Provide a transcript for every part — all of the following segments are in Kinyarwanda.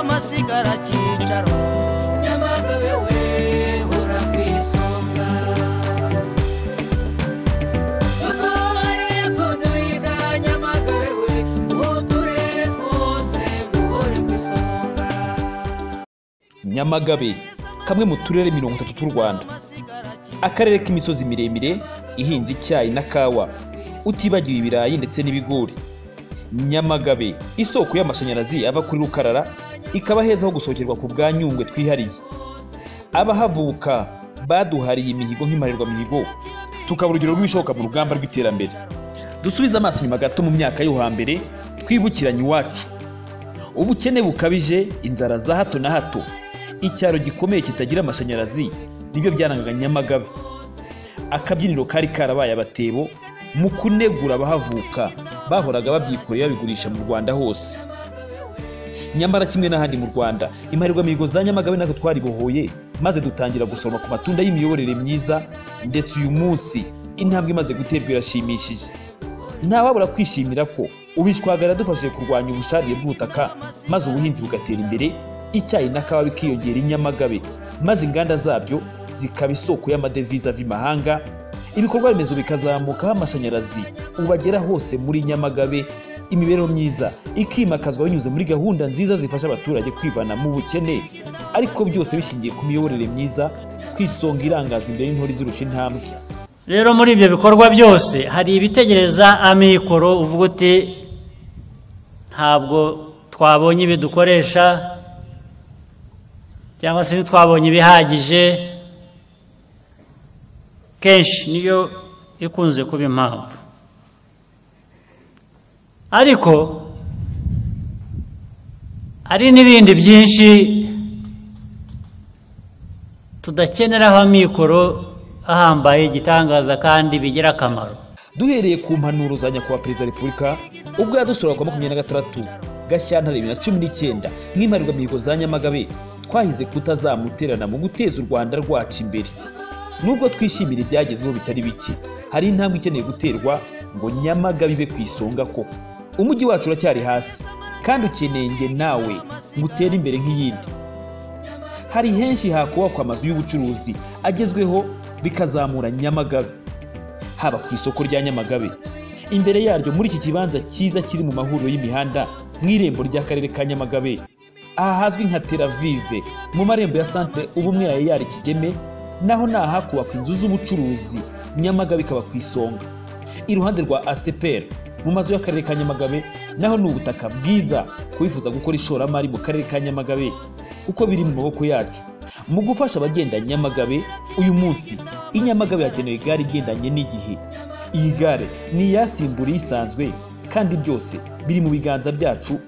gisagara cyicaro nyamagabe we hora ku isonga kuko hariya kuduhiga nyamagabe we mu turere twose ngo uhore ku isonga nyamagabe kamwe mu turere mirongo itatu tw'u rwanda akarere k'imisozi miremire ihinze icyayi na kawa utibagiwe ibirayi ndetse n'ibigori nyamagabe isoko y'amashanyarazi ava kuri rukarara ikaba heza ho gusohokerwa ku bwa nyungwe twihariye abahavuka baduhariye imihigo nk'imparirwamihigo tukaba urugero rw'ibishoboka mu rugamba rw'iterambere dusubize amaso inyuma gato mu myaka yo hambere twibukiranye iwacu ubukene bukabije inzara za hato na hato icyaro gikomeye kitagira amashanyarazi nibyo byarangaga nyamagabe akabyiniro kari karabaye abatebo mu kunegura abahavuka bahoraga babyikoreye babigurisha mu rwanda hose nyamara kimwe n'ahandi mu rwanda imihigo za nyamagabe natwe twaribohoye maze dutangira gusoroma ku matunda y'imiyoborere myiza ndetse uyu munsi intambwe imaze guterwa irashimishije ntawabura kwishimira ko ubishwagara yadufashije kurwanya ubusharire bw'ubutaka maze ubuhinzi bugatera imbere icyayi na kawa bikiyongera i nyamagabe maze inganda zabyo zikaba isoko y'amadevize ava imahanga ibikorwa remezo bikazamukaho amashanyarazi ubagera hose muri nyamagabe imibereho myiza ikimakazwa binyuze muri gahunda nziza zifasha abaturage kwivana mu bukene ariko byose bishingiye ku miyoborere myiza ku isonga irangajwe imbere y'intore izirusha intambwe rero muri ibyo bikorwa byose hari ibitegereza amikoro uvuga uti ntabwo twabonye ibidukoresha cyangwa se ntitwabonye ibihagije kenshi niyo ikunze kuba impamvu ariko hari n'ibindi byinshi tudakeneraho amikoro ahambaye igitangaza kandi bigira akamaro duhereye ku mpanuro za nyakubahwa perezida wa repubulika ubwo yadusura ku wa makumyabiri na gatandatu gashyantare bibiri na cumi n'icyenda nk'imparirwamihigo za nyamagabe twahize kutazamuterana mu guteza u rwanda rwacu imbere nubwo twishimira ibyagezweho bitari bike hari intambwe ikeneye guterwa ngo nyamagabe ibe ku isonga koko umujyi wacu uracyari hasi kandi ukeneye nge nawe ngo utere imbere nk'iyindi hari henshi hakubakwa amazu y'ubucuruzi agezweho bikazamura nyamagabe haba ku isoko rya nyamagabe imbere yaryo muri iki kibanza cyiza kiri mu mahuriro y'imihanda mu irembo ry'akarere ka nyamagabe ahazwi nka teravive mu marembo ya santere ubumwe ya yari kigeme naho ni ahakubakwa inzu z'ubucuruzi nyamagabe ikaba ku isonga iruhande rwa aseperi mu mazu y'akarere ka nyamagabe naho ni ubutaka bwiza ku bifuza gukora ishoramari mu karere ka nyamagabe uko biri mu maboko yacu mu gufasha abagenda nyamagabe uyu munsi i nyamagabe hakenewe igare igendanye n'igihe iyi gare ni iyasimbura isanzwe kandi byose biri mu biganza byacu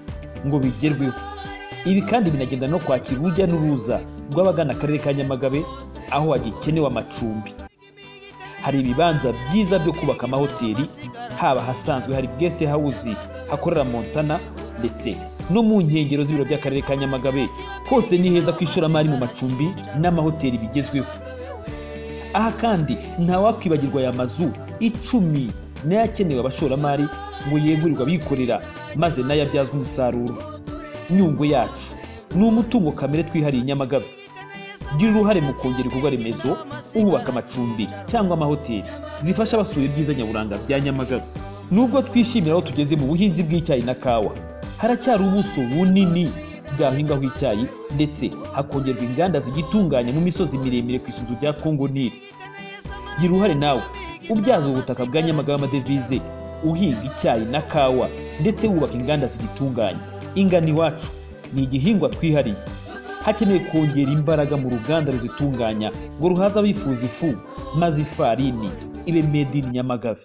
ngo bigerweho ibi kandi binagenda no kwakira urujya n'uruza rw'abagana akarere ka nyamagabe aho hagikenewe amacumbi hari ibibanza byiza byo kubaka amahoteli haba ahasanzwe hari guest house hakorera montana ndetse no mu nkengero z'ibiro by'akarere ka nyamagabe hose ni heza ku ishoramari mu macumbi n'amahoteli bigezweho aha kandi ntawakwibagirwa aya mazu icumi n'ayakenewe abashoramari ngo yegurirwe abikorera maze nayo abyazwe umusaruro nyungwe yacu ni umutungo kamere twihariye i nyamagabe gira uruhare mu kongera ibikorwa remezo ubaka amacumbi cyangwa amahoteli zifasha abasuye ibyiza nyaburanga bya nyamagabe nubwo twishimira aho tugeze mu buhinzi bw'icyayi na kawa haracyari ubuso bunini bwahingwaho icyayi ndetse hakongerwa inganda zigitunganya mu misozi miremire ku isunzu rya kongo nili gira uruhare nawe ubyaza ubutaka bwa nyamagabe amadevize uhinga icyayi na kawa ndetse wubaka inganda zigitunganya ingano iwacu ni igihingwa twihariye hakeneye kongera imbaraga mu ruganda ruzitunganya ngo ruhaze abifuza ifu maze ifarini ibe made in nyamagabe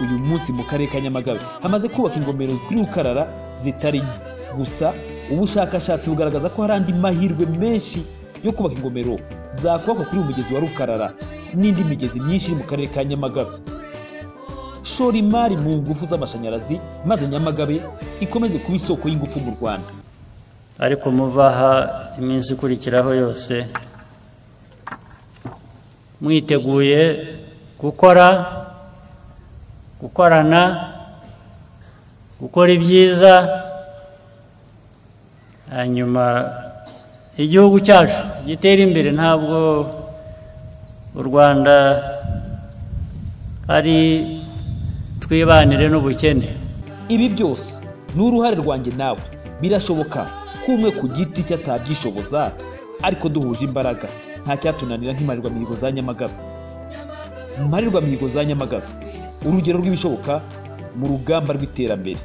uyu munsi mu karere ka nyamagabe hamaze kubaka ingomero kuri rukarara zitari nke gusa ubushakashatsi bugaragaza ko hari andi mahirwe menshi yo kubaka ingomero zakubakwa kuri uyu mugezi wa rukarara n'indi migezi myinshi iri mu karere ka nyamagabe shora imari mu ngufu z'amashanyarazi maze nyamagabe ikomeze kuba isoko y'ingufu mu rwanda ariko muva aha iminsi ikurikiraho yose mwiteguye gukora gukorana gukora ibyiza hanyuma igihugu cyacu gitere imbere ntabwo u rwanda ari twibanire n'ubukene ibi byose ni uruhare rwanjye nawe birashoboka ko umwe ku giti cye atabyishoboza ariko duhuje imbaraga nta cyatunanira nk'imparirwa mihigo za nyamagabe mparirwa mihigo za nyamagabe urugero rw'ibishoboka mu rugamba rw'iterambere